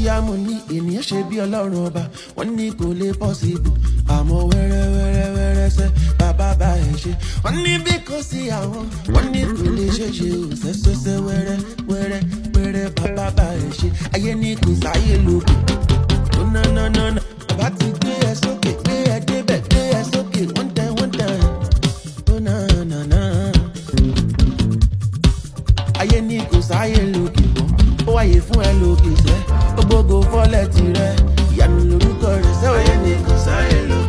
mariamu ní ènìyàn ṣe bí ọlọ́run ọba wọ́n ní kò lè pọ́sibù àmọ́ wẹ́rẹ́ wẹ́rẹ́ wẹ́rẹ́ sẹ́ bàbá bá ẹ̀ ṣe wọ́n ní bí kò sí àwọn wọ́n ní kò lè ṣe ṣe ò sẹ́sẹ́sẹ́ wẹ́rẹ́ wẹ́rẹ́ wẹ́rẹ́ bàbá bá ẹ̀ ṣe ayé ní kò sáyé lókè ó ná ná ná ná bàbá ti gbé ẹ sókè gbé ẹ débẹ̀ gbé ẹ sókè wọ́n tẹ wọ́n tẹ ó ná ná ná ayé ní kò sáyé lókè mọ́ ó wáyé fún ẹ lókè sẹ́ ó gbógo fọ́lẹ̀ tirẹ̀ ìyanu lórúkọ rẹ̀ sẹ́ ayé ní kò sáyé lókè.